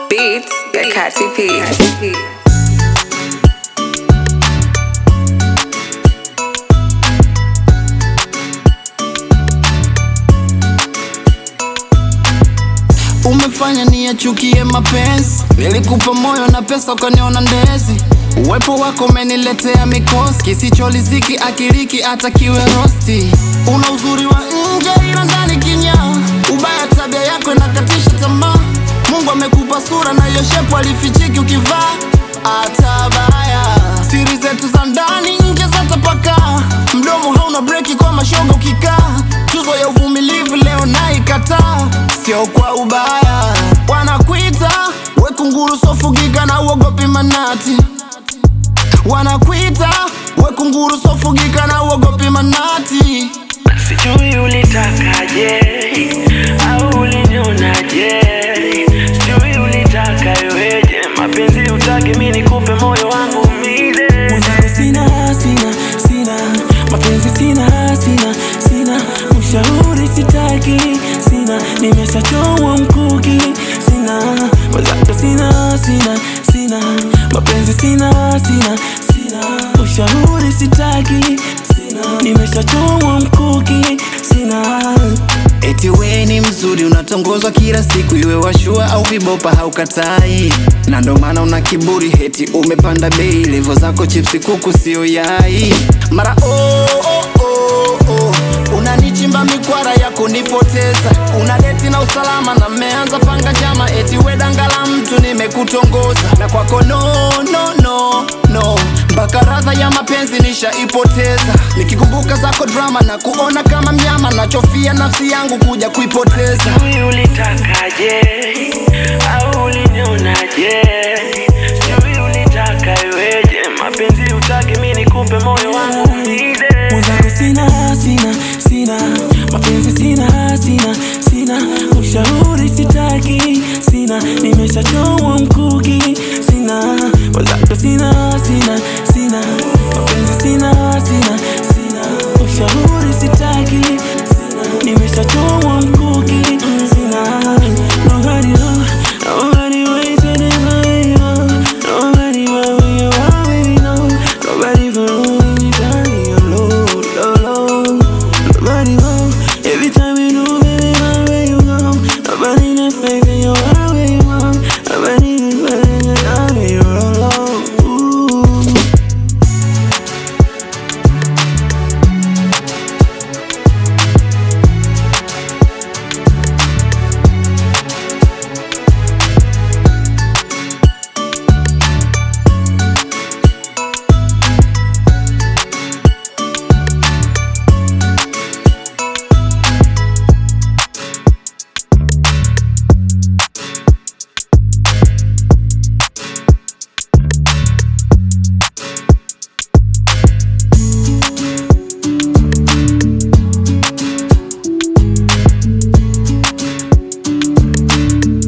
Beats by Katy P. Umefanya niyachukie mapenzi, nilikupa moyo na pesa ukaniona ndezi. Uwepo wako umeniletea mikosi, kisicholiziki akiliki hata kiwe rosti. Una uzuri wa nje ila ndani kinyaa, ubaya tabia yako inakatisha tamaa. Mungu amekupa sura na hiyo shepu alifichiki ukivaa hata baya. Siri zetu za ndani nje zatapakaa, mdomo hauna breki kwa mashoga ukikaa. Tuzo ya uvumilivu leo naikataa, sio kwa ubaya. Wanakuita we kunguru sofugika na uogopi manati, wanakuita we kunguru sofugika na uogopi manati. Sijui ulitakaje au ulinionaje, sijui ulitaka iweje, mapenzi utake mi nikupe moyo wangu umize. Mwenzako sina sina sina mapenzi sina sina sina ushauri sitaki sina nimeshachomwa mkuki sina mwenzako sina sina sina mapenzi sina sina sina ushauri sitaki sina nimeshachomwa mkuki sina Eti we ni mzuri unatongozwa kila siku, iwe washua au vibopa haukatai, na ndo maana una kiburi, heti umepanda bei, levo zako chipsi kuku sio yai. Mara oh, oh, oh, oh. Unanichimba mikwara ya kunipoteza, unadeti na usalama na mmeanza panga chama, eti we danga la mtu nimekutongoza, na kwako no, no, no, no mpaka radha ya mapenzi nishaipoteza, nikikumbuka zako drama na kuona kama mnyama, nachofia nafsi yangu kuja kuipoteza. Sijui ulitakaje au ulinionaje, sijui ulitaka iweje, mapenzi utake mi nikupe moyo wangu umize. mwenzako sina sina sina mapenzi sina sina sina ushauri sitaki sina nimeshachomwa mkuki sina mwenzako sina sina sina mapenzi sina sina sina ushauri sitaki sina nimeshachomwa mkuki